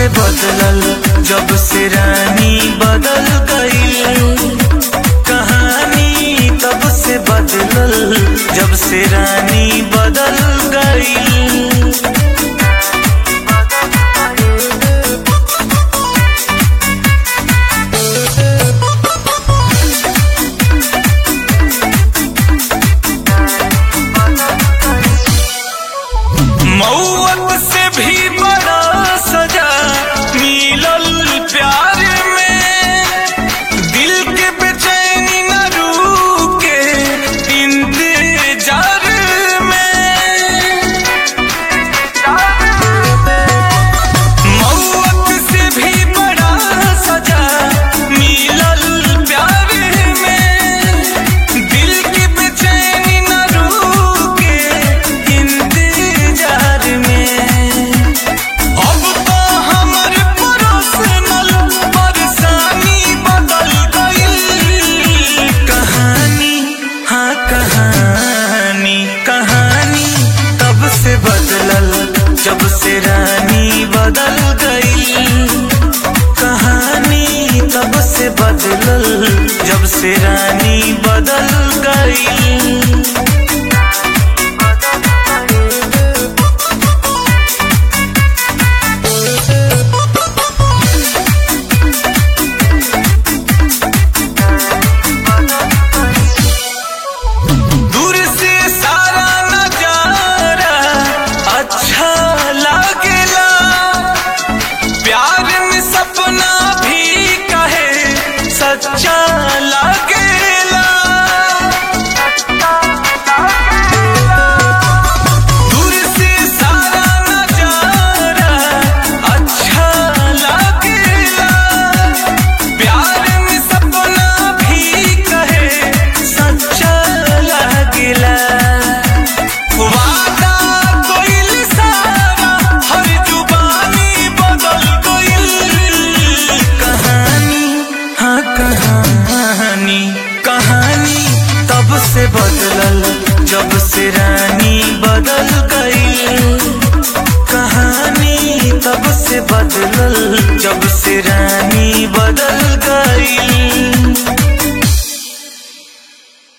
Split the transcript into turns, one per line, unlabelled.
बदलल जब से रानी बदल गई कहानी तब से बदलल जब से रानी बदल गई मौत से भी बड़ा सजा मिलल प्यार में दिल के बेचैनी न रुके इंतजार में मौत से भी बड़ा सजा मिलल प्यार में दिल की बेचैनी न रुके इंतजार में अब तो हमर पर्सनल परेशानी बदल गई कहानी हाँ कहानी कहानी तब से बदलल जब से रानी बदल गई कहानी तब से बदलल जब से रानी बदल गई दूर से सारा नजारा अच्छा लागेला प्यार में सपना भी कहे सच्चा लागेला दूर से सारा नजारा अच्छा लागेला प्यार में सपना भी कहे सच्चा लागेला वादा कोइल सारा हर जुबानी बदल गइल कहानी हाँ कहानी कहानी तब से बदलल जब से रानी बदल गई कहानी तब से बदलल